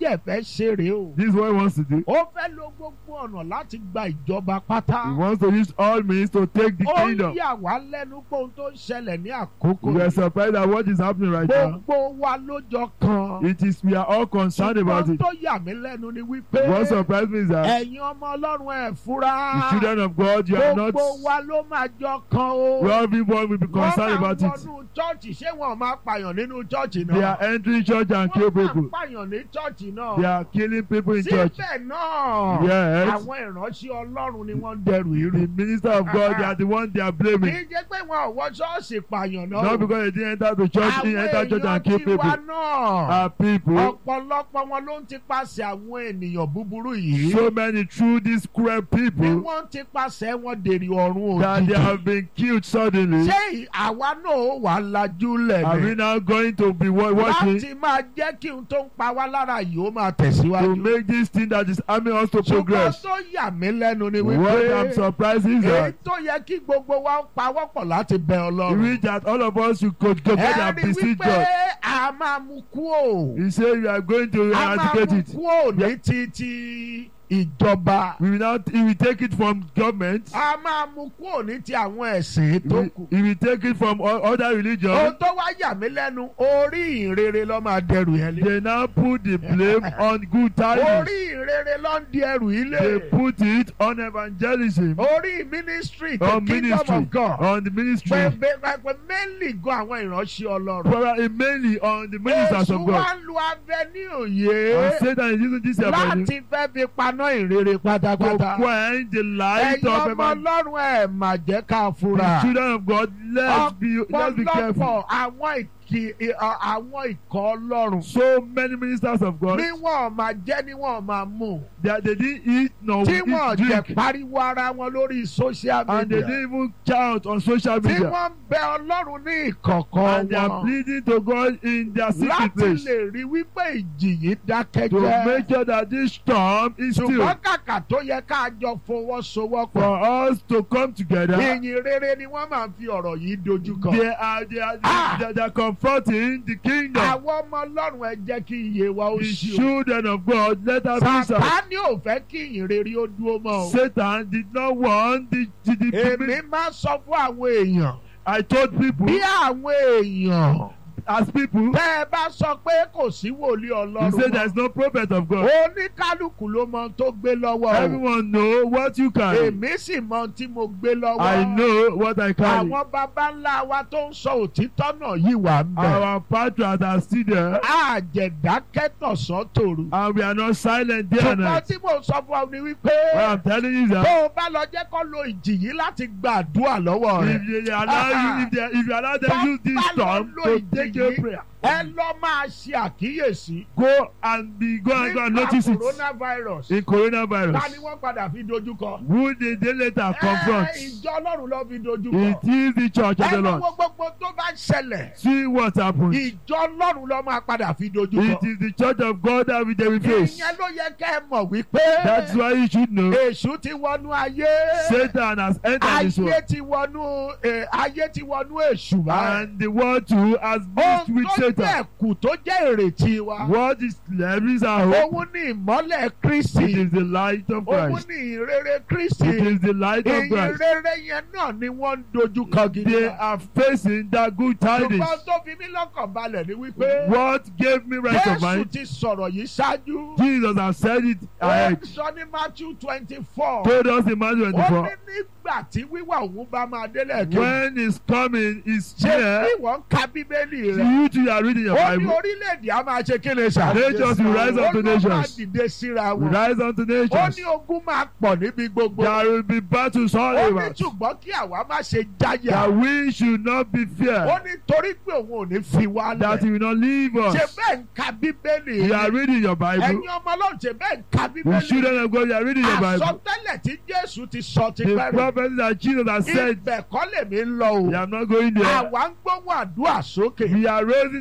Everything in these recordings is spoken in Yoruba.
dẹ̀ fẹ́ ṣe rèé o. This is what he wants to do. ó fẹ́ lo gbogbo ọ̀nà láti gba ìjọba pátá. He wants to use all means to take the ó kingdom. yà wá lẹ́nu pé ohun tó ń ṣẹlẹ̀ ní àkókò We are yìí. surprised at what is happening right now. gbogbo wa lójọ kan. It is we are all concerned about ṣùgbọ́n it. tó yà mí lẹ́nu ni wípé What surprised me is that ẹ̀yin ọmọ ọlọ́run ẹ̀ the fura. children of God, you are not. gbogbo wa ló máa jọ kan o. Well, everyone will be concerned wọ́n máa about it. wọnú chọ́ọ̀chì ṣé wọn máa pààyàn nínú chọ́ọ̀chì They náà. are entering church and kill wọ́n máa people. pààyàn ní chọ́ọ̀chì náà. They are killing people in church. síbẹ̀ náà Yes. àwọn ìránṣẹ́ ọlọ́run ni wọ́n ń dẹrù irú. The minister of God, they are the one they are kì blaming. í jẹ́ pé wọn ò wọ ṣọ́ọ̀ṣì pààyàn náà. Not because they didn't enter the church, they àwọn enter church èèyàn and kill tiwa people. náà. Are people, ọ̀pọ̀lọpọ̀ wọn ló ń tipasẹ̀ àwọn ènìyàn búburú yìí. so many through these cruel bí people wọ́n ń tipasẹ̀ wọn dèrè ọ̀run that they òjijì. have been killed suddenly. ṣé àwa náà ó wà lajú lẹ̀ Are we ni. now going to be wa- watching láti máa jẹ́ kí n tó ń pa wá lára yìí ó máa to tẹ̀síwájú. make this thing that is harming us to ṣùgbọ́n progress? tó yà mí lẹ́nu ni What I'm wípé surprised is èyí that tó yẹ kí gbogbo wa ń pawọ́pọ̀ láti bẹ we ọlọ́run. reach that all of us should go together and ẹ̀rí beseech wípé God. a máa mú kú o. He said we are going to a máa eradicate mú it. kú o ní títí ìjọba. We will not, he will take it from government. a máa mú kú o ní ti àwọn ẹ̀sìn tó He, kù. he will take it from o- other religions. ohun tó wá yà mí lẹ́nu orí ìrere ló máa dẹrù yẹn lé. They now put the blame on good tidings. orí ìrere ló ń di ẹrù yìí They lé. put it on evangelism, orí ministry the on kingdom ministry, of God. on the ministry, pẹ̀pẹ̀ mainly gan àwọn ìránṣẹ́ ọlọ́run. probably mainly on the ministers Èṣù of wá God. ń lu avenue And yìí Satan is using this avenue láti fẹ́ fi paná ìrere to pátápátá. quench the light ẹ̀yin of ọmọ evangelism. ọlọ́run ẹ̀ mà jẹ́ ká The fura. children of God, let's be, let's be careful. ọ̀pọ̀lọpọ̀ àwọn ìkì ì- ọ- àwọn ikọ̀ ọlọ́run. So many ministers of God, ní wọn máa jẹ́ ní wọn máa mú. that they didn't eat nor tí eat wọn jẹ drink, pariwo ara wọn lórí social and they media. didn't even count on social tí media. wọ́n ń bẹ ọlọ́run ní ìkọ̀kọ̀ And they are wọn. pleading to God in their secret láti place lè rí wípé ìjì yìí dákẹ́ to jẹ́. make sure that this storm is still ṣùgbọ́n kàkà tó yẹ ká jọ fọwọ́sowọ́pọ̀. for us to come together. ìyìn rere ni wọ́n máa ń fi ọ̀rọ̀ yìí dojú kọ. They are they are, Ah! they are, they are confronting the kingdom. àwọn ọmọ ọlọ́run ẹ jẹ́ kí iye wa ó The ṣí o. children of God, let us be so. sàtáni ò fẹ́ kí ìyìn rere ó dúró mọ́ o. Satan did not want the, the, the èmi máa sọ fún àwọn èèyàn I told people bí àwọn èèyàn as people, tẹ́ ẹ bá sọ pé kò sí wòlíì he ọlọ́run said mọ́. there's no prophet of God. oníkálukú ló mọ ohun tó gbé lọ́wọ́ o. Everyone know what you carry. èmi sì mọ ohun tí mo gbé lọ́wọ́. I know what I carry. àwọn baba ńlá wa tó ń sọ òtítọ́ náà yìí wà ń bẹ̀. Our patriots are still there, àjẹ̀dákẹ́ tọ̀sán tòru. and we are not silent day and ṣùgbọ́n night. tí mo sọ fún ọ ni wípé What I'm telling you is tó that o bá lọ jẹ́ kó lo ìjì yìí láti gbàdúrà lọ́wọ́ rẹ̀. if you allow you, if, they, if you allow them use this storm to take your prayer, ẹ lọ máa ṣe àkíyèsí. go and be go and go and nípa notice it coronavirus. in ta ni coronavirus. wọ́n padà fi dojú kọ. Who did they later confront? ẹ ìjọ ọlọ́run ló fi dojú It kọ. is the church of ẹ the lọ Lord. wo gbogbo tó bá ṣẹlẹ̀. See what happened. ìjọ ọlọ́run ló máa padà fi dojú It kọ. is the church of God that we they will face. ìyẹn ló yẹ kẹ́ ẹ mọ̀ wípé. That's why you should know èṣù ti wọnú ayé. Satan has entered this world. ayé ti wọnú eh, ayé ti wọnú èṣù báyìí. And the world too has mixed ohun with tó jẹ́ Satan. ẹ̀kú tó jẹ́ ìrètí wa. What is there is our hope? òun ní ìmọ́lẹ̀ It kristi. is the light of òun Christ. ní ìrere kristi. It is the light of ìyìn Christ. rere yẹn náà ni wọ́n ń dojú kọ gidi. They are facing that good tidings. ṣùgbọ́n tó fi mí lọ́kàn balẹ̀ ni wípé. What gave me rest of Jésù mind? ti sọ̀rọ̀ yìí ṣáájú. Jesus has said it ó ahead. sọ ní Matthew twenty four. Told us in Matthew ó ní 24. nígbà tí wíwà òun bá máa délẹ̀ kí. When is coming is ṣé here. bí wọ́n ń ka bíbélì rẹ̀. You too are reading your ó ní Bible. orílẹ̀-èdè a máa ṣe kí ni sà. Nations will rise up to ó ló máa nations. dìde síra We wọn. rise unto ó nations. ní ogun máa pọ̀ níbi gbogbo. There will be battles all ó ní over. ṣùgbọ́n kí àwa má ṣe jáyà. That we should not be ó feared. ní torí pé òun ò ní fi wá That he lẹ̀. will not leave ṣe us. bẹ́ẹ̀ ń ka bíbélì You are reading your Bible. ẹ̀yin ọmọ ọlọ́run ṣe bẹ́ẹ̀ ń ka The bíbélì children of God, you are reading your Bible. àsọtẹ́lẹ̀ tí jésù ti sọ ti The pẹ́rù prophet that Jesus has said, ibẹ̀ kọ́ lèmi ń lọ o they are not going there. àwa ń gbóhùn àdúrà sókè We are raising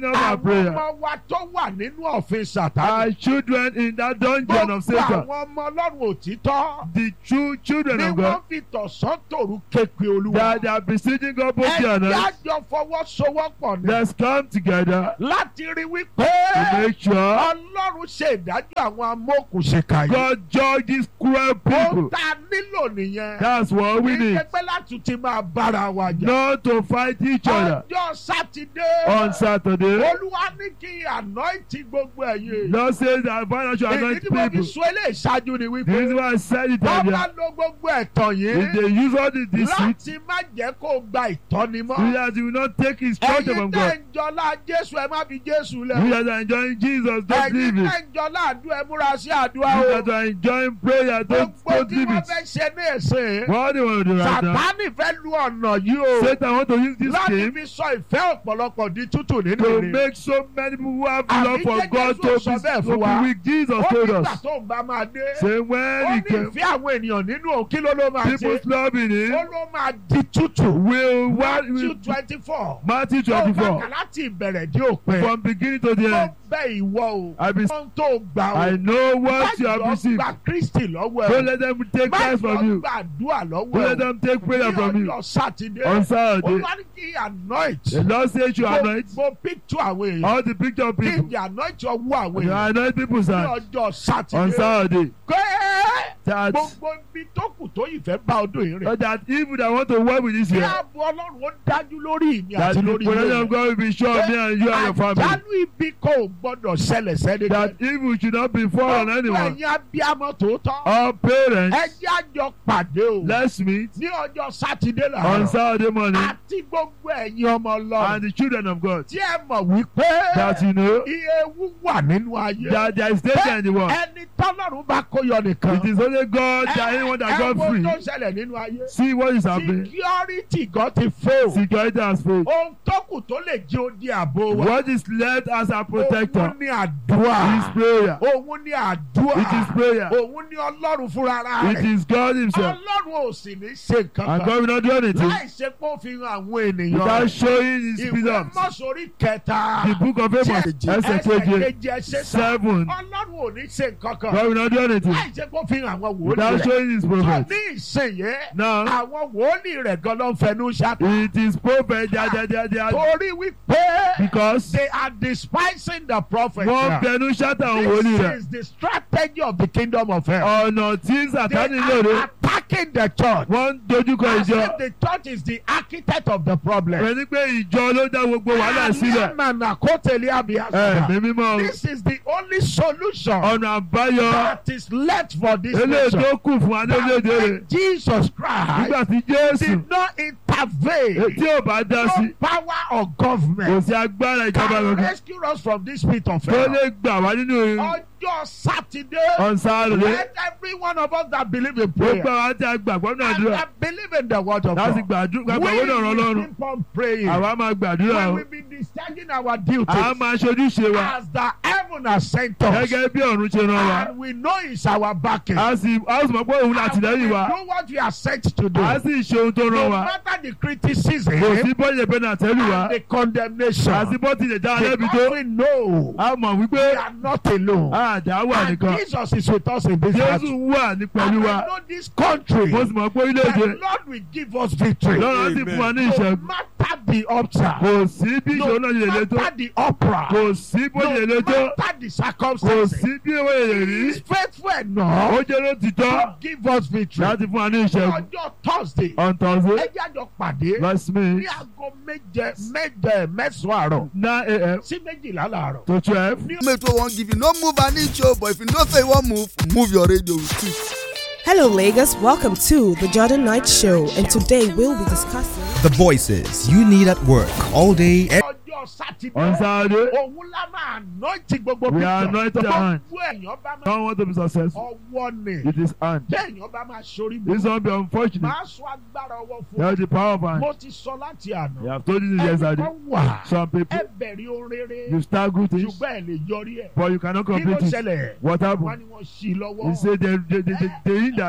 up our àwọn prayer. ọmọ wa tó wà nínú ọ̀fìn sàtánì. Our children in that dungeon of gbogbo Satan. àwọn ọmọ ọlọ́run òtítọ́. The true children bí of wọ́n God. fi tọ̀sán tòru képe olúwa. That they are besieging God both day and ẹ̀jẹ̀ night. àjọ fọwọ́sowọ́pọ̀ ni. Let's come together láti rí wípé to make sure ọlọ́run ṣe ìdájọ́ àwọn amókùnṣèkà yìí. God judge these cruel ó people. ta nílò nìyẹn. That's what we kì í need. ṣe pé láti ti máa bára wa jà. Not to fight each other ọjọ́ sátidé. on Saturday. olúwa ní kí ànáìtì gbogbo ẹ̀yẹ. Lord says that financial èyí anoint tí mo fi people. sọ eléyìí ṣáájú ni The wípé reason why I said it wọ́n earlier. bá lo gbogbo ẹ̀tàn If yìí they use all the deceit, láti má jẹ́ kó gba ìtọ́ni we mọ́. that you will not take instruction ẹ̀yin from tẹ́ God. ń jọlá jésù ẹ má fi jésù We lẹ̀. that are enjoying Jesus, don't leave ẹ̀yin it. tẹ́ ń jọlá àdúrà ẹ múra sí àdúrà We o. that are enjoying prayer, don't, gbogbo don't tí leave wọ́n it. fẹ́ ṣe ní ẹ̀sìn. What do you want to do right now? sàtánì fẹ́ lu ọ̀nà yìí o. Satan want to use this láti game fi sọ ìfẹ́ ọ̀pọ̀lọpọ̀ di tútù nínú to ìrìn. make so many people who have Àbí love for jẹ́ God Jésù to sọ be, bẹ́ẹ̀ to fún wa. be weak. Jesus ó told nígbà us. tó ń bá máa dé. Say ó when he ní came, ìfẹ́ àwọn ènìyàn nínú òun kí ló ló máa ṣe. people's love in ó him ló máa di tútù. will what Matthew will twenty four. Matthew tó bá 24 kà láti ìbẹ̀rẹ̀ dé òpin. from beginning to the ó end. bẹ ìwọ o. I be, ohun tó gbà o. I know what you have Má jọ received. gba Kristi lọ́wọ́ Don't ẹ̀. let them take Má Christ from jọ you. gbàdúrà lọ́wọ́ Don't let ẹ̀. them take prayer from you. Ní ọjọ́ Sátidé. On Saturday, Olúwa ní kí anoint. the Lord says you anoint Gbogbo picture àwọn èèyàn. all the picture of Kí people. ni anoint ọwọ́ àwọn You èèyàn. anoint people's Ní hands ọjọ́ on Sátidé. Saturday. Pé That, gbogbo ibi tó kù tó yìí fẹ́ bá ọdún yìí rìn. so that people that want to work with this Kí year, ààbò Ọlọ́run ó dájú lórí ìmí that àti the lórí protection ilé. of God will be sure on me and you and your family. Àjálù ibi kò gbọ́dọ̀ ṣẹlẹ̀ sẹ́ni. That evil should not befall on anyone. Ẹ̀yin abiyamọ tòótọ́. All parents, Ẹ jẹ́ àjọ pàdé o. let's meet Ní ọjọ́ Sátidé on làárọ̀. Saturday morning Àti gbogbo ẹ̀yin ọmọ and Ọlọ́run. the children of God. Tí ẹ mọ̀ wípé That you know iye ewu wà nínú ayé. that there is danger in the world. Ẹni tọ́lọ́run bá kó yọ nìkan. It is only God that anyone that got Ẹ wo free. tó ṣẹlẹ̀ nínú ayé. See what is happening. Security gan ti fail. Security has failed. Ohun tó kù tó lè jẹ́ odi àbò wa. What is left as a protector Òun ní àdúrà. is prayer. Òun ní àdúrà. It is prayer. Òun ní Ọlọ́run fúnra It rẹ̀. is God Himself. Ọlọ́run ò sì ní ṣe nǹkan And kan. God will not do anything Láì ṣe pé ó fi hàn àwọn ènìyàn without rẹ̀. showing His Ìwé freedom. mọ́sórí kẹta. The book of Amos, Ẹsẹ̀ ẹsẹ̀ keje, kejì ẹsẹ̀ sá. seven. Ọlọ́run ò ní ṣe nǹkan kan. God will not do anything Láì ṣe pé ó fi hàn àwọn wòlíì without rẹ̀. showing His Tó prophet. ní ìsinyìí. Now, Àwọn wòlíì rẹ̀ gan ló ń fẹnu ṣáká. it is prophet that they, they, they are Torí wípé because they are despising the prophet. wọ́n fẹnu ṣáta àwọn wòlíì This rẹ̀. is the strategy of the kingdom of hell. Ọ̀nà tí They Sàtánì lòdì, are attacking the church. wọ́n ń dojúkọ As ìjọ. if the church is the architect of the problem. Pẹ̀lú pé ìjọ ló dá gbogbo wàhálà sílẹ̀. Àlẹ́mànà kó tẹ̀lé àbíyá. Ẹ̀mí mímọ́ This is the only solution ọ̀nà àbáyọ that is left for this eléyìí nation. tó kù fún wa ní orílẹ̀-èdè rẹ̀. When Jesus Christ Nígbà tí Jésù did not intervene. tí ò bá dá sí, No power of kò government sí agbára ìjọba can kankan rescue us from this pit of tó hell. lè gbà wá nínú Ọjọ́ Sátidé. ọ̀nsáré. Let every one of us that believe in prayer Gbogbo àwọn tí a gbàgbọ́ náà and dúrà that believe in the word of láti God. gbàdúrà We gbàgbọ́ náà rán will Ọlọ́run. keep on praying. Àwa máa gbàdúrà We o. will be discharging our duties À á máa ṣojúṣe wa as the heaven has sent us. gẹ́gẹ́ bí ọ̀run ṣe rán wa. And we know it's our backing. A sì a sì mọ̀ pé òun And we látìlẹ́yìn wa. do what we are sent to do. A sì ṣe ohun tó rán No wa. matter the criticism Kò sí bọ́ọ̀lù ẹ̀bẹ̀ náà tẹ́lù wa. and the condemnation. A sì bọ́ tilẹ̀ dá lẹ́bi tó. Because we know A mọ̀ we wípé are not alone. àdá wà And nìkan. Jesus is with us in this Jésù battle. wà ní And pẹ̀lú we wa. know this country. Mo sì mọ̀ pé The orílẹ̀-èdè Lord will give us victory. lọ́rọ̀ sì fún wa ní No ìṣẹ́gun. matter the upside. Kò sí bí No ìṣòro náà ṣe lè tó. matter the opera. Kò sí bó ṣe lè No tó. matter the Kò circumstances. sí bí owó èrè He rí. is faithful Ó enough jẹ́ ló ti tọ́ to give us victory. láti fún wa ní ìṣẹ́gun. Ọjọ́ Thursday. On Thursday, Ẹ jẹ́ àjọ pàdé let's meet ní aago méje méje mẹ́sàn-án àárọ̀ 9 a.m. sí méjìlá làárọ̀. to 12. mate wey wan give you no move an inch o but if you know say you wan move move your radio with it. Hello, Lagos. Welcome to the Jordan Knight Show, and today we'll be discussing. The voices you need at work all day. e- Ọjọ́ Sátidé. On Saturday, Òun la máa anointing gbogbo We picture. are anointed hand. Gbogbo èèyàn bá máa don't want to be successful. ọwọ́ ni. It is hand. Téèyàn bá máa ṣorí This bú. won't be unfortunate. Máa sọ agbára ọwọ́ fún That's ọ. the power of hand. Mo ti sọ láti You àná. have told you this Ẹnì yesterday. kan wà. Some people, Ẹ bẹ̀rẹ̀ ohun rere. you start good things, Ṣùgbọ́n ẹ lè yọrí ẹ̀. but you cannot Kí ló complete it. ṣẹlẹ̀? What Wọ́n happened? ní wọ́n ṣí i lọ́wọ́. He said they, they, they, they, they hinder Wọ́n you. ní wọ́n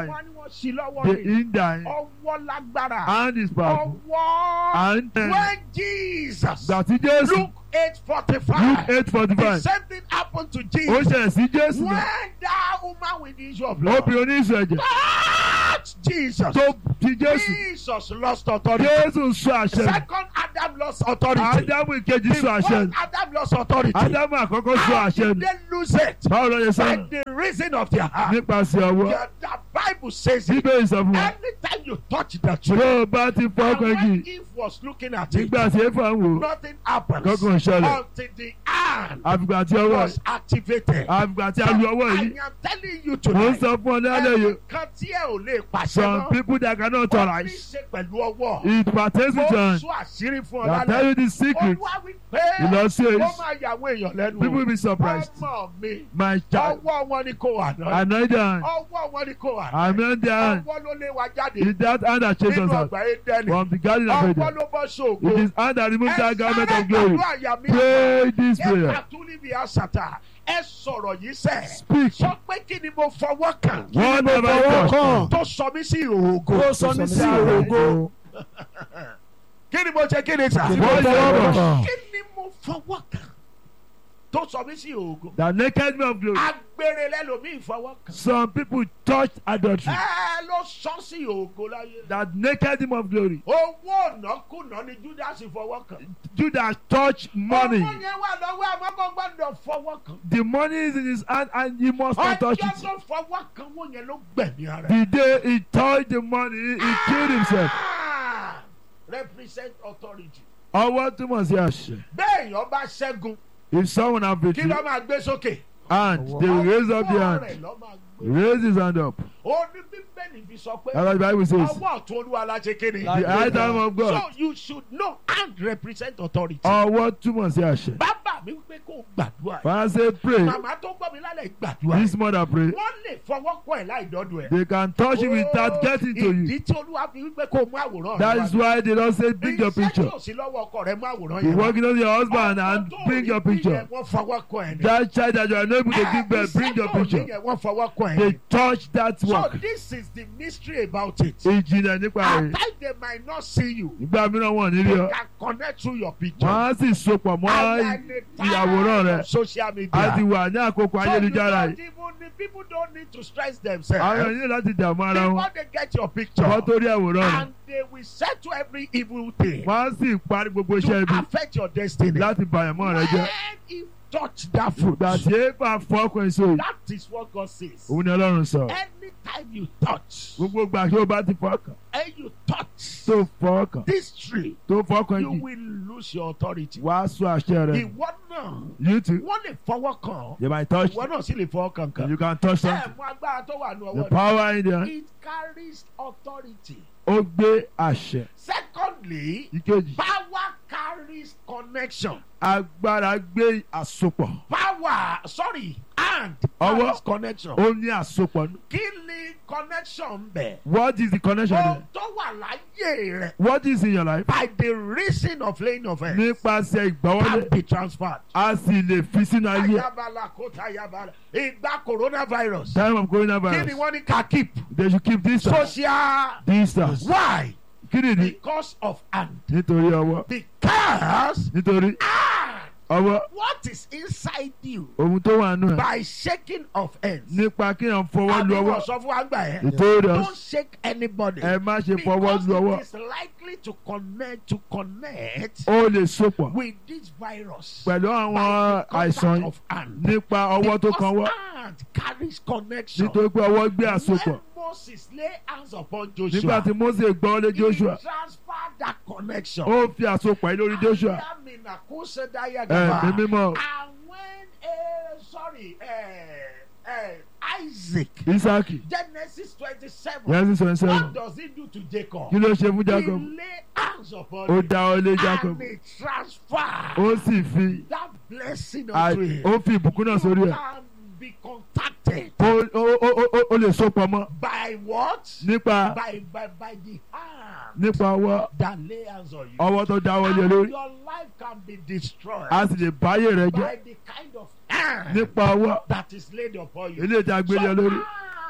fọwọ́ sí lọ́wọ́ the rẹ̀ hinder him. ọwọ́ lágbára hand is powerful. ọwọ́ and uh, when Jesus gbàtí jésù Luke eight forty luke five eight forty the five same thing happened to ó Jesus ṣẹlẹ̀ sí jésù when náà that woman with the issue of blood obìnrin oníṣù ẹ̀jẹ̀ touched Jesus tó ti jésù Jesus lost authority jésù sọ àṣẹ nù. second Adam lost authority ádámù ìkejì the sọ àṣẹ first nù. Adam lost authority ádámù àkọ́kọ́ sọ how àṣẹ did nù. they lose it báwo ló yẹ by sọ́nù the reason of their heart nípasẹ̀ ọwọ́ the, the Bible says it bíbélì sọ fún wa anytime you touch the tó tree o bá ti fọ́ and ọkọ̀ when igi Eve was looking at it nígbà tí éfà ń wò ó nothing happens Kankan ṣẹlẹ̀. until the hand àfìgbà tí ọwọ́ was activated. àfìgbà tí a lu ọwọ́ I yìí am telling you mò ń tonight. sọ fún ọ ní alẹ́ yìí Ẹnìkan tí ẹ ò lè pàṣẹ some mọ́. people that cannot Ó ní tolerate ṣe pẹ̀lú ọwọ́. it pertains Mo to them sọ àṣírí fún ọ that tell lálẹ́. you the secret Olúwa wí you pé know say ó máa yà àwọn èèyàn lẹ́nu. people will be surprised Ọmọ mi, my child ọwọ́ wọn ni kò wà náà. anoint their hand Ọwọ́ wọn ni kò wà náà. anoint their hand Ọwọ́ ló lé wa jáde is that hand that chased nínú us out ọgbà Édẹ́nì. from the garden of Ọwọ́ Eden ló bọ́ it ṣògo. is hand that removed that garment Ẹ of glory sáré àyà mi. pray this Ẹ prayer pàtúlì bí àṣàtà. Ẹ sọ̀rọ̀ yìí sẹ́. speak Sọ pé kí ni mo fọwọ́ kàn? one of my God tó sọ mí sí ìhòògò. Tó sọ mí sí ìhòògò. kí ni mo ṣe kí ni sà. Kí ni mo fọwọ́ kàn? kí ni mo fọwọ́ kàn tó sọ mí sí ìhòògò. the naked man of glory agbèrè lẹ́lòmíì fọwọ́ kàn. some people touch adultery ẹ ló sọ sí ìhòògò láyé. that naked him of glory owó ọ̀nàkùnà ni judas fọwọ́ kàn. Judas touch money owó yẹn wà lọ́wọ́ àmọ́kọ́ gbọ́dọ̀ fọwọ́ kàn. the money is in his hand and he must not touch ọjọ́ it tó fọwọ́ kàn wọ́n yẹn ló gbẹ̀mí ara. the day he touched the money he killed himself Ah! represent authority. ọwọ́ túmọ̀ sí àṣẹ bẹ́ẹ̀ yọ bá ṣẹ́gun if someone have kí victory ló máa gbé sókè. and they raise up the Ọwọ́ hand rẹ̀ ló máa gbé. raise his hand up ó ní bíbélì fi sọ pé that's what the bible says ọwọ́ ọ̀tún olúwa la ṣe kéde. the high time of God so you should know and represent authority. ọwọ́ túmọ̀ sí àṣẹ bàbá mi wípé kó o gbàdúrà. father say pray màmá tó gbọ́ mi lálẹ́ gbàdúrà. this mother pray wọ́n lè fọwọ́ kọ́ ẹ̀ láì dọ́dọ̀ ẹ̀. they can touch you without getting to you ìdí tí olúwa fi wípé kó o mú àwòrán that rẹ is why they don say bring your iṣẹ́ tí picture ò sí lọ́wọ́ ọkọ rẹ mú àwòrán you yẹn wá. working on your husband Ọkọ and tó bring rí your bí picture yẹn Wọ́n fọwọ́ kọ́ ẹ̀ ni. that child that you are not able to give birth bring your Iṣẹ́ tó rí picture yẹn Wọ́n fọwọ́ kọ́ ẹ̀ they ni. touch that So work this is the mystery about it. ìjìnlẹ̀ nípa At rẹ̀ times they might not see you. nígbà mìíràn wọ́n ní rí They ọ can connect through your picture. wọ́n á sì sopọ̀ mọ́ And at the time ìyàwòrán rẹ̀ of social media. a ti wà ní àkókò So you ayélujára don't yìí even the people don't need to stress àwọn themselves. ènìyàn láti dààmú ara wọn Before they get your picture. wọ́n tó rí àwòrán rẹ̀ And they will settle every evil thing. wọ́n á sì parí gbogbo iṣẹ́ To ibi affect your destiny. láti bàyàmọ́ rẹ jẹ́ When you touch that fruit. ìgbà tí éfà fọ́ ọkùnrin sóyè That is what God says. òun ni ọlọ́run sọ Anytime you touch. gbogbo ìgbà tí ó bá ti fọ́ ọkàn And you touch. tó fọ́ ọkàn This tree. tó fọ́ ọkàn You yìí will lose your authority. wàá sọ àṣẹ rẹ Ìwọ náà. you too Wọ́n lè fọwọ́ kàn. you might touch Ìwọ náà sì lè fọwọ́ kàn kan. you can touch Ẹ something mú agbára tó wà ní the ọwọ́ rẹ̀. power in there It carries authority. ó gbé àṣẹ Secondly, ìkejì power carries connection. agbára gbé àsopọ̀ Power, sorry, and Ọwọ́. carries connection. ó ní àsopọ̀ nù. Kí ni connection bẹ̀? what is the connection Ohun there tó wà láyé rẹ̀ what is in your life by the reason of laying of hands nípasẹ̀ ìgbàwọlé can be transferred. a sì lè fi sínú ayé Ayabala kóta ayabala. Ìgbà coronavirus. time of Kí ni coronavirus wọ́n ní ká keep? they should keep distance Social. distance Why? kí ni ní Because of hand. nítorí ọwọ́ Because nítorí hand. ọwọ́ What is inside you ohun tó wà nù ẹ̀ by shaking of hands? nípa kí èèyàn fọwọ́ lu Àbí ọwọ́ wọ́n sọ fún wa gbà yẹn. ìtòrí Don't shake anybody. ẹ má ṣe fọwọ́ Because lu it ọwọ́ is likely to connect to connect ó lè sopọ̀ with this virus. pẹ̀lú àwọn by the àìsàn contact yìí of hand. nípa ọwọ́ tó kan wọ́ Because hand carries connection. nítorí pé ọwọ́ gbé àsopọ̀ When Moses lay hands upon nígbà Joshua, tí Mósè gbọ́ lé he Joshua transferred that connection. ó fi àsopọ̀ yìí lórí Joshua Ayamina kose daya ẹ̀mí gaba. mímọ́ And when, uh, sorry, uh, uh, Isaac, Isaki Genesis 27, Genesis twenty seven what does he do to Jacob? kí ló ṣe fún He Jacob lay hands upon ó him dá ọ lé Jacob and he transferred ó sì fi that blessing à- unto him. ó fi ìbùkún náà sórí You ẹ̀ can be contacted ó ó ó ó- ó lè sopọ̀ mọ́ by what? nípa By, by, by the hand nípa ọwọ́ that lay hands on you. ọwọ́ tó dáwọ́ lé And lórí your life can be destroyed a sì lè báyé rẹ jẹ́ by the kind of hand nípa ọwọ́ that is laid upon you. eléyìí tí a gbé lé So lórí hand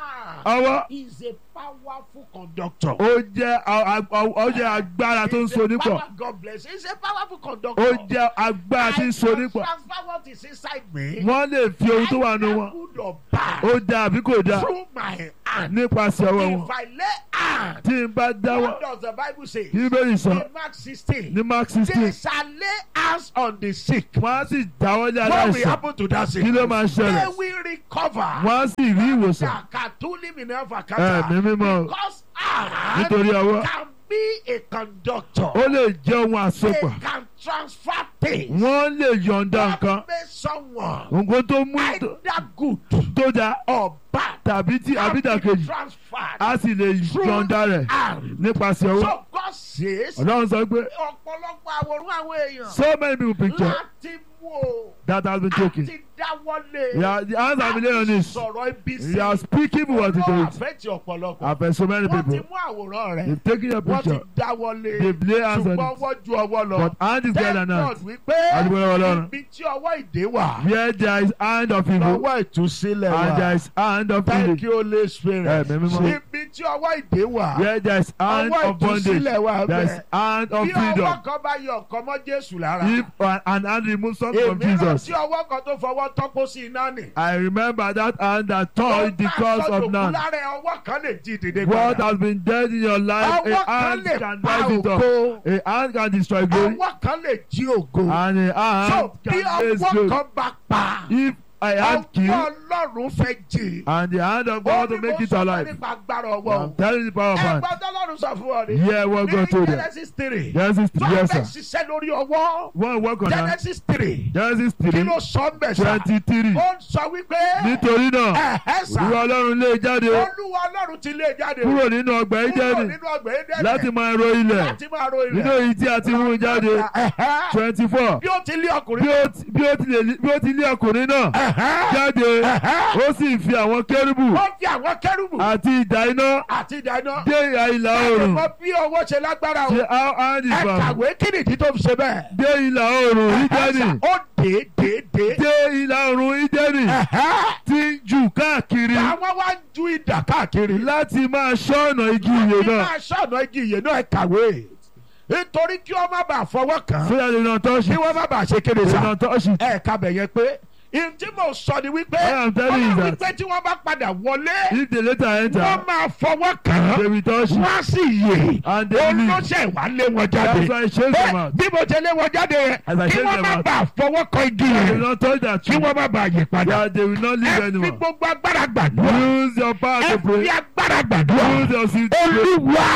ọwọ́ is a powerful conductor. ó jẹ́ a- a- ó jẹ́ agbára tó ń so nípọ̀ Power, God bless you. He's a powerful conductor. ó jẹ́ agbára tí ń so nípọ̀ I transfer what is inside me. wọ́n lè fi ohun tó wà nù either wọn good or bad. ó dáa àbí kò dáa through my hand. nípasẹ̀ ọwọ́ wọn If I lay hand, tí n bá dáwọ́ what does the Bible say? kí bẹ́ẹ̀ sọ In Mark 16, ní mark they sixteen shall lay hands on the sick. wọ́n á sì dáwọ́ lé What will aláìsàn happen to that sick? kí ló máa They ṣẹlẹ̀ will recover. wọ́n á sì rí ìwòsàn Katuli minerva ẹ̀mí kata. mímọ́ Because hand nítorí ọwọ́ can be a conductor. ó lè jẹ́ ohun They àsopọ̀ can transfer things. wọ́n lè yọ̀ǹda nǹkan What makes someone nǹkan tó mú either good tó dáa or bad tàbí tí can be àbídàkejì transferred á sì lè yọ̀ǹda rẹ̀ hand. nípasẹ̀ ọwọ́ So God says ọlọ́run sọ pé ọ̀pọ̀lọpọ̀ àwòrán àwọn èèyàn so many people picture láti mú o that has been taken àti dáwọ́lé yeah, the hands have been laid on this sọ̀rọ̀ ibi sí they are speaking what it Ọlọ́run is àfẹ́tì ọ̀pọ̀lọpọ̀ after so many wọ́n ti people mú àwòrán rẹ̀ they've taken your wọ́n ti picture dáwọ́lé they've laid hands on ṣùgbọ́n it wọ́n ju ọwọ́ lọ but hand is greater thank than God that wípé Adúgbò lọ́wọ́ Ọlọ́run. ibi tí ọwọ́ ìdè wà where there is hand of evil lọ́wọ́ ìtúsílẹ̀ and there wà is hand of thank healing you Holy Spirit Ẹ̀mí mímọ́. ibi tí ọwọ́ ìdè wà where there is hand ọwọ́ of bondage ìtúsílẹ̀ wà there is bẹ́ẹ̀ hand of bí freedom ọwọ́ kan bá yọ ọ̀kan mọ́ Jésù lára if an an hand remove something from èmi Jesus rántí ọwọ́ kan tó fọwọ́ tọ́pọ̀ sí iná nì. I remember that hand that touched the cause of none lára ọwọ́ kan lè jí dìde what padà. has been dead in your life ọwọ́ a kan hand lè can pa rise it up ògo. a hand can destroy glory ọwọ́ kan lè jí ògo. and a so hand bí can raise ọwọ́ glory kan bá pa if a hand ọwọ́ kill ọlọ́run fẹ́ jí. and the hand of God to make it alive nípa agbára ọwọ́ I'm telling you the power of hand ẹgbẹ́ tọ́lọ́run sọ fún ọ ni. hear what God told them Genesis three. Genesis three yes fẹ́ sir ṣiṣẹ́ lórí ọwọ́. one work on hand Genesis three. Genesis kí three ló sọ ń bẹ̀ sá. twenty three ó ń sọ wípé. nítorí náà ẹ̀hẹ́ sá. ìwọ ọlọ́run lé jáde olúwa ọlọ́run ti lé jáde. kúrò nínú ọgbà kúrò Édẹ́nì nínú ọgbà Édẹ́nì. láti máa ro ilẹ̀ láti máa ro ilẹ̀. nínú èyí tí a ti mú jáde Ẹ̀hẹ́. twenty four bí ó ti lé bí ọkùnrin. ó ti- bí ó ti lè- bí ó ti lé ọkùnrin náà Ẹ̀hẹ́. jáde Ẹ̀hẹ́. ó sì fi àwọn kérúbù ó fi àwọn kérúbù àti ìdá iná àti ìdáná. dé ìhà ìlà oòrùn mọ bí ọwọ́ ṣe lágbára o. ṣe how hand is ẹ from kàwé kí nìdí tó fi ṣe bẹ́ẹ̀. dé ìlà oòrùn Édẹ́nì ó dé dé dé. dé ìlà oòrùn Édẹ́nì Ẹ̀hẹ́. tí ń jù káàkiri àwọn wá ń ju ìdà káàkiri. láti máa ṣọ́ọ̀nà igi ìyè Láti náà máa ṣọ̀nà igi ìyè náà ẹ kàwé. nítorí kí wọ́n má bàa fọwọ́ kàn án. so that they don't touch kí it wọ́n má bàa ṣe kéde they sá. don't touch it ẹ kábẹ̀ yẹn pé ntí mo sọ ni wípé I am telling you wọ́n that. wípé tí wọ́n bá padà wọlé if they later enter wọ́n máa fọwọ́ kàn they án will touch it wọ́n á sì yè and they will leave olóṣè wà lé wọn jáde that's why I chase them Bẹ́ẹ̀, out bí mo ṣe lé wọn jáde yẹn As I kí chase wọ́n them má out. bàa fọwọ́ kàn igi they will yẹn not touch that kí tree wọ́n má bàa yè padà that they will not leave ẹ fi anyone gbogbo agbára gbàdúrà use your power ẹ to fi pray agbára gbàdúrà use your seed to pray olúwa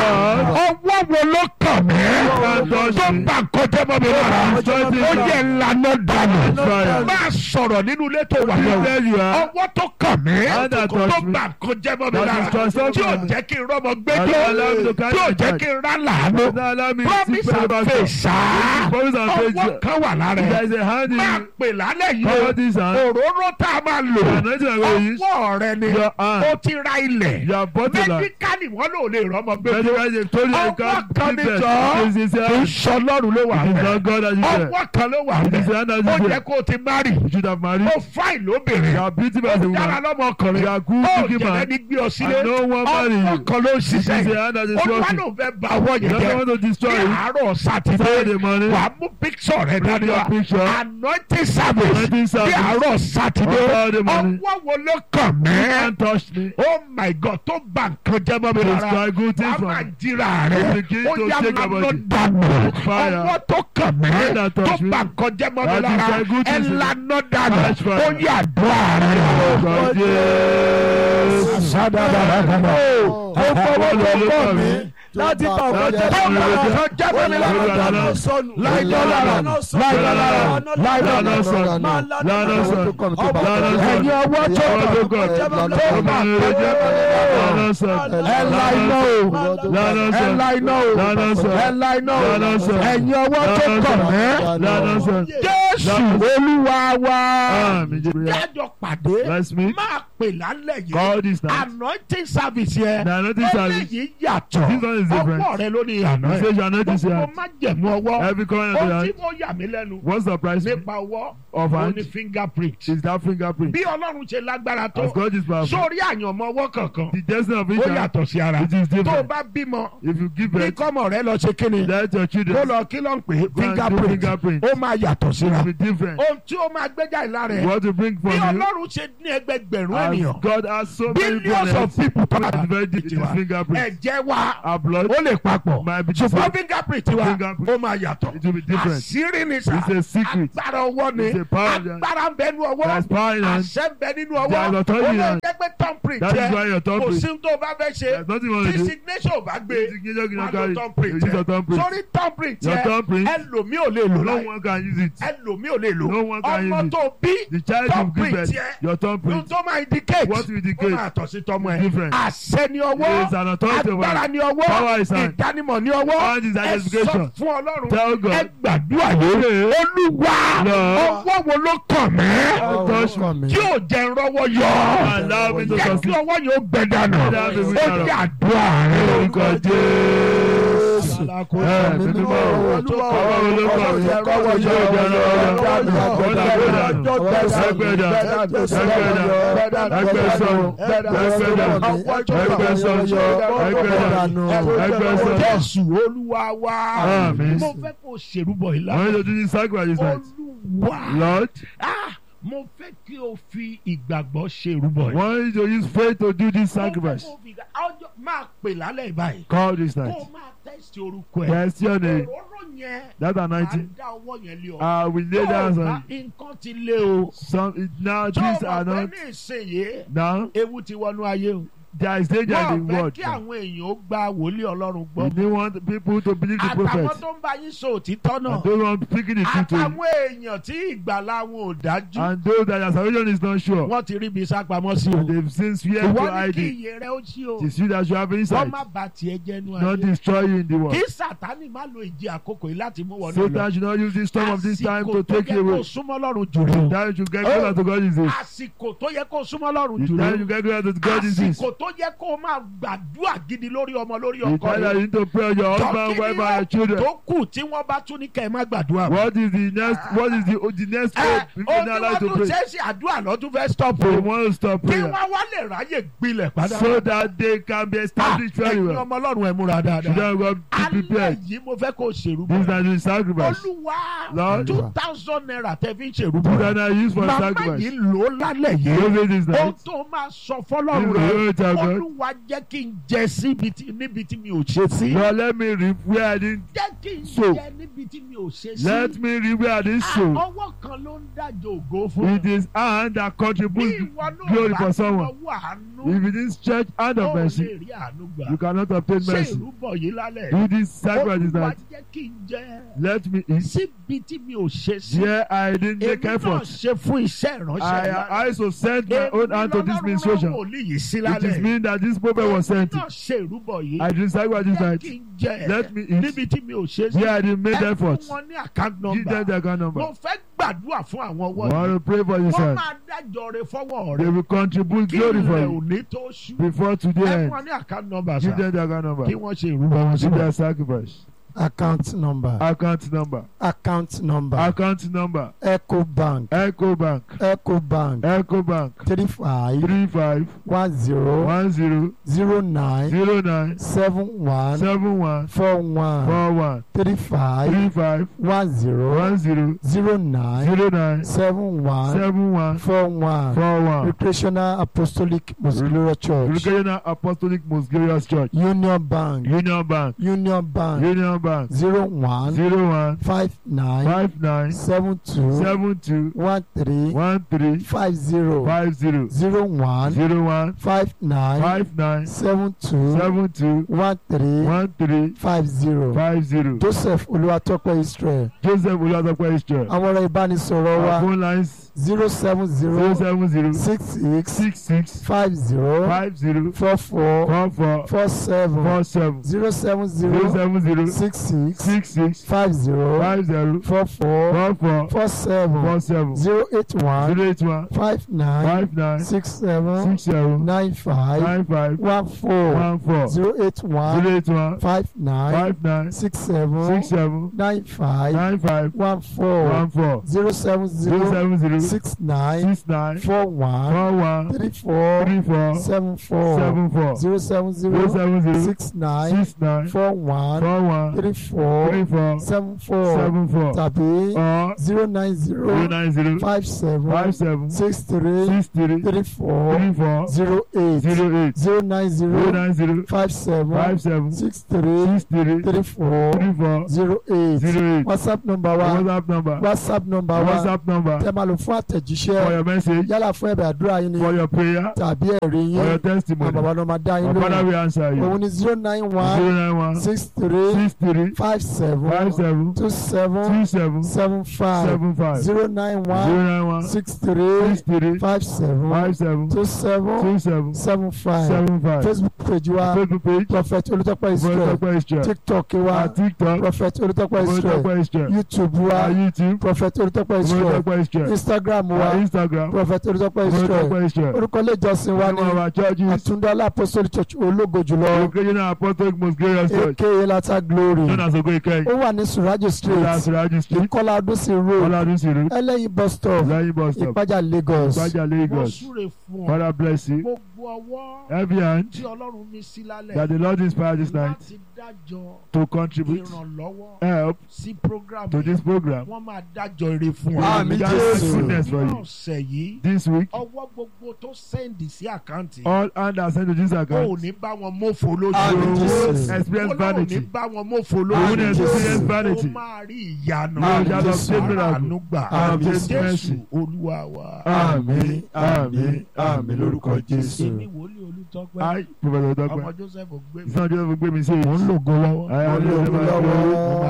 ọwọ́ wo ló kàn mí Can't touch tó me. bá kọjá mọ́ mi lára Destroy this ó land. yẹ ńlànà dànù Fire. máa sọ̀rọ̀ nínú ilé tó wà You lọ tell you are ọwọ́ tó kàn mí Hand that tó touch me. bá kọjá mọ́ mi That lára destroy something. tí ò jẹ́ kí n rọ́mọ gbẹ́jọ́ That allow me to carry tí ò my jẹ́ child. kí n rá làánú not allow me to see promise and further faith sá Promise and faith. ọwọ́ kan wà lára there ẹ̀ is a hand in máa you pè lálẹ́ yìí cover o this hand òróró tá a máa lò the anointing I'm going to use ọwọ́ rẹ ni your hand ó ti ra ilẹ̀ your body land mẹ́díkàlì wọn lò lè rọ́mọ gbẹ́jọ́ medical they told you you ọwọ́ can't kan give ní birth jọ this is kì í a sọ lọ́rùn ló wà it is rẹ̀ not God that you said ọwọ́ kan ló wà it is rẹ̀ the hand that ó you jẹ́ said kó o ti márì you should have married ó fáìn lóbìnrin you are beautiful as a ó dára woman lọ́mọkùnrin you are good ó looking jẹ̀rẹ̀ man ní gbé ọ sílé and no one marry ọwọ́ you kan ló ń it is the ṣiṣẹ́ hand that is olúwa working ló fẹ́ ba ọwọ́ you yẹn don't jẹ́ want to destroy ní it àárọ̀ sátidé Saturday morning wàá mú píksọ̀ rẹ bring dání your wa picture anointing service Anointing ní service. àárọ̀ sátidé On Saturday morning. ọwọ́ wo ló kàn you mí can't touch me oh my god tó bà nǹkan jẹ́ mọ́ mi rárá destroy good things wàá from máa me jíra rẹ̀ You begin ó to yá shake máa your lọ body. dànù Fire. ọwọ́ tó kàn mí Hand that tó touch me. bà nǹkan jẹ́ mọ́ mi That lára destroy good ẹ things in me. lanà dànù Catch fire. ó yá àdúrà Lord rẹ̀. Jesus. Sádàbàdàbà. ó fọwọ́ tó kàn mí láti bá ọkọ jẹ tó bà nǹkan jẹ́ mọ́ mi lára Lánà sọnù láìdọ́ lára láìdọ́ lára láìdọ́ Lánà lára. sọ Lánà sọ Lánà sọ ẹ̀yin ọwọ́ tó ọwọ́ tó kàn kàn tó bà nǹkan jẹ́ mọ́ mi lára. Lánà sọ ẹ la iná o Lánà sọ ẹ la iná o Lánà sọ ẹ la iná o Lánà sọ ẹ̀yin ọwọ́ tó kàn mí. Lánà sọ Jésù Olúwa wa. Àmín Jésù. Jájọ pàdé. Let's meet. Máa pè lálẹ́ yìí Call this night. anointing service yẹn The anointing service. eléyìí yàtọ̀ This one is different. ọwọ́ rẹ ló ní àná You say your anointing is gbogbo here. má jẹ̀mú ọwọ́ Every corner of ohun the tí hand. mo yà mí lẹ́nu What's the price nípa ọwọ́ of ó hand? ní fingerprint Is that fingerprint? bí ọlọ́run ṣe lágbára tó As God is powerful. sórí àyànmọ́ ọwọ́ kankan The destiny of each ó hand. yàtọ̀ sí ara It is tó o different. bá bímọ If you give bí birth, kọ́mọ rẹ lọ ṣe kíni let your kó children lọ kí ló ń pè é Go and do fingerprint fingerprint. ó máa yàtọ̀ síra be different. ohun tí ó máa gbéjà ìlara ẹ̀ What to bring from bí you? ọlọ́run ṣe ní ẹgbẹgbẹ̀rún As ènìyàn God has so many billions of planets. people tó It is very deep. It is fingerprint. ẹ̀jẹ̀ wa Our blood. ó lè papọ̀ Might be ṣùgbọ́n different. fingerprint wa Fingerprint. ó máa yàtọ̀ It will be different. àṣírí ni sà It's a secret. agbára ọwọ́ ni It's a power of the- agbára ń bẹ nínú ọwọ́ There's power in hand. àṣẹ ń bẹ nínú There's ọwọ́ authority ó in lè hand. jẹ́ pé thumbprint That is jẹ́ why your kò thumbprint. sí tó bá fẹ́ ṣe There's nothing wrong tí with it. signature ò bá gbé Signature cannot wọ́n lo carry. thumbprint You use your jẹ́ thumbprint. sórí thumbprint Your jẹ́ thumbprint. ẹlòmíì ò lè lò No láì one can use it. ẹlòmíì ò lè lò No one can ọmọ use it. tó bí The child you thumbprint give birth, yẹ your ohun thumbprint. tó máa indicate What will ó indicate? máa tọ̀ sí tọmọ ẹ̀ Different. àṣẹ ni ọwọ́ There is an authority over agbára it. ni ọwọ́ Power is hand. ìdánimọ̀ ni ọwọ́ Hand is ẹ sọ identification. fún ọlọ́run Tell God. ẹ gbàdúrà yìí olúwa Lord. ọwọ́ wo ló kàn mí Touch me. tí ò jẹ́ rọ́wọ́ yọ Allow me to jẹ́ kí succeed. ọwọ́ yóò gbẹ dànù Let that be ó written jẹ́ down. àdúrà rẹ Orúkọ Jésù. Ẹ mímí mọ́ o. Ọwọ́ olóko mi. Yóò jẹ́ ọwọ́ yọ. Bọ́dà bọ́dà. Ẹgbẹ́dà. Ẹgbẹ́dà. Ẹgbẹ́ sọ̀rọ̀. Ẹgbẹ́dà. Ẹgbẹ́ sọ̀rọ̀. Ẹgbẹ́dà. Ẹgbẹ́ sọ̀rọ̀. jésù olúwa wa Àmín. mo fẹ́ kó ṣèrúbọ̀ When ìlànà you do this sacrifice night, olúwa Lord, Ah, mo fẹ́ kí o fi ìgbàgbọ́ ṣèrúbọ̀ yìí. want you to use faith to do this Mo fẹ́ sacrifice. kó o fi ìgbà- ọjọ́ máa pè lálẹ́ ìbáyìí. Call this kó night. o máa tẹ́sítì orúkọ ẹ̀. Yes, your name. òróró yẹn That máa anointing. dá ọwọ́ yẹn lé ọ. I will lay Tó o down bá on nǹkan ti lé o. some. It, now tó o these mọ̀ are pé not ní ìsinyìí now. ewu ti wọnú ayé o. There is danger wọ́n in the fẹ́ world. kí àwọn èèyàn ó gba wòlíì ọlọ́run We gbọ́. don't want people to believe the àtàwọn prophet. tó ń bá yín sọ òtítọ́ And náà. those one speaking the truth to you. àtàwọn èèyàn tí ìgbàlá wọn ò dájú. And those that their salvation is not sure. wọ́n ti rí ibi sápamọ́ sí o. And they've since fear to ìwọ ní hide kí it. iye rẹ ó ṣí o. It is you that you have wọ́n insight. má ba tiẹ̀ jẹ́ nu Not ayé. destroy you in the world. kí sátani má lo ìjì àkókò yìí láti mú wọnú Satan should not use this storm of this time to take you àsìkò tó yẹ kó away. súnmọ́ lọ́rùn jù rí o. That you should get closer to God is this. àsìkò tó yẹ kó súnmọ́ lọ́rùn The jù time rí you o. get closer to God is this. àsìkò tó yẹ kó máa gbàdúrà gidi lórí ọmọ lórí The ọkọ time that rẹ. you need to pray on your husband, wife, and your children. tó kù tí wọ́n bá tún ní kẹ́ ẹ má gbàdúrà. What is the next? What is the the next ẹ hope? People ohun not tí allowed wọ́n to tún pray. ṣe é sí àdúrà lọ́tún fẹ́ stop They o. want to stop kí prayer wọ́n wá lè ráyè gbilẹ̀ padà. so that they can be Ah, established very ẹ̀yin well. ọmọ ọlọ́run ẹ̀ múra dáadáa. Children of God, be alẹ́ prepared. yìí mo fẹ́ kó o ṣèrú This is bọ̀. not the sacrifice. olúwa Lord. two thousand naira tẹ́ fi ń ṣèrú This bọ̀. is not used for màmá sacrifice. yìí lò ó lálẹ́ yìí. Don't say this ohun night. tó máa sọ This fọlọ́run is rẹ̀ the tell God. olúwa jẹ́ kí n jẹ síbi tí níbi tí mi ò ṣe sí. Lord, let me reap where I didn't. jẹ́ kí n So, jẹ níbi tí mi ò ṣe sí. Let me reap where I didn't Ah, sow. ọwọ́ kan ló ń dájọ́ ògo fún It is hand that bí contributes ìwọ náà glory bá for ti someone. lọ́wọ́ àánú If it is church hand ó of mercy, lè rí àánú gbà. you cannot obtain ṣé mercy. ìrúbọ̀ yìí lálẹ́ Do this sacrifice this olúwa night. jẹ́ kí n jẹ Let me eat. síbi tí mi ò ṣe sí. Here I didn't make èmi náà effort. ṣe fún iṣẹ́ ìránṣẹ́ I lálẹ́. I also sent my own hand to this Èmi ministration. lọ́lọ́run rán wòlíì yìí sí It is lálẹ́. mean that this prophet was sent. Èmi náà ṣe ìrúbọ̀ yìí. I did sacrifice this jẹ́ night. kí n jẹ Let me eat. níbi tí mi ò ṣe sí. Here I didn't make ẹ fún effort. wọn ní account Give them number. the account number. mo fẹ́ gbàdúrà fún àwọn I ọwọ́ want yìí. to pray for this wọ́n hand. máa dájọ́ rẹ fọwọ́ They rẹ. will contribute kí glory for ilẹ̀ you òní tó ṣú. before today ẹ fún ends. wọn ní account number Give sá. them the account number. kí wọ́n ṣe ìrúbọ wọn Give síbẹ̀. their sacrifice. account number Account number. account number Account number. eco bank Echo Bank. eco bank Echo Bank. three five Three five one zero one zero zero nine zero nine seven one seven one four one four one three five three five one zero one zero zero nine zero nine seven one seven one four one four one. recreational apostolic muscular church Recreational Apostolic Most Glorious Church. union bank Union Bank. union bank Union Bank. zero one Zero one five nine five nine seven two seven two one three one three five zero five zero zero one zero one five nine five nine seven two seven two one three one three five zero five zero. joseph olúwatópẹ́ israel Joseph Oladapo Israel. àwọn ọ̀rọ̀ ìbánisọ̀rọ̀ Our wa phone lines zero seven zero zero seven zero six six six six five zero five zero four four four four four seven four seven zero seven zero zero seven zero six six six six six five zero five zero four four four four four seven four seven zero eight one zero eight one five nine five nine six seven six seven nine five nine five one four one four zero eight one zero eight one five nine five nine six seven six seven nine five nine five one four one four zero seven zero zero seven zero six nine six nine four one four one three four three four seven four seven four zero seven zero zero seven zero six nine six nine four one four one three four three four seven four seven four tàbí or zero nine zero zero nine zero five seven five seven six three six three three four three four zero eight zero eight zero nine zero zero nine zero five seven five seven six three six three three four three four zero eight zero eight whatsapp number wa whatsapp number whatsapp number wa whatsapp number tẹ́ máa lò fún for àtẹ̀jíṣẹ́ your message yálà fún ẹ̀bẹ̀ àdúrà yín ni for your prayer tàbí ẹ̀rí for yín your àwọn testimony bàbá náà máa dá yín our father lóhùn will answer you òun ni zero nine one zero nine one six three six three five seven five seven two seven two seven seven five seven five zero nine zero one nine one six three six three five seven five seven two seven two seven seven five seven five facebook page wa facebook page prophet olùtọ́pẹ́ israel Olùtọ́pẹ́ Israel tiktok wa our tiktok prophet olùtọ́pẹ́ israel Olùtọ́pẹ́ Israel youtube wa our youtube prophet olùtọ́pẹ́ israel Olùtọ́pẹ́ Israel instagram wa our instagram prophet olùtọ́pẹ́ israel Olùtọ́pẹ́ Israel orúkọ ilé ìjọsìn wa one ní of our churches àtúndọ́lá apostolic church ológo jùlọ occasional apostolic most glorious church aka lata glory known as ogo ikeyi ó wà ní surajo street Lasuraji street ìkọlà ọdúnsìn road Oladusi road ẹlẹ́yin bus stop Layin bus stop ìpájà lagos Gbaja mo Lagos súre fún ọ Father bless you gbogbo ọwọ́ every hand tí ọlọ́run mi sí lálẹ́ that the Lord inspired this night láti dájọ́ to contribute ìrànlọ́wọ́ help sí program to this program wọ́n máa dájọ́ ire fún ọ. Àmín, Just Jésù. goodness for ní you ọ̀sẹ̀ yìí this week ọwọ́ gbogbo tó sẹ́ndì sí àkáǹtì all hand are sent to this o ò account ní bá wọn mọ́fò lójú Àmín, you Jésù. will experience Ọlọ́run ní vanity bá wọn mọ́fò you lójú will experience ó vanity máa rí ìyanu you shall Jésù. obtain miracle àánú gbà Àmín, jésù Jésù. olúwa wa. àmín àmín àmín lórúkọ Jésù èmi wòlíì olùtọ́pẹ́ I Professor ọmọ Dọ́pẹ́ joseph gbé mi ìsọ̀njọ́ gbé mi sí mò ń lògo lọ́wọ́. I am Mo ń lògo the lọ́wọ́. mo máa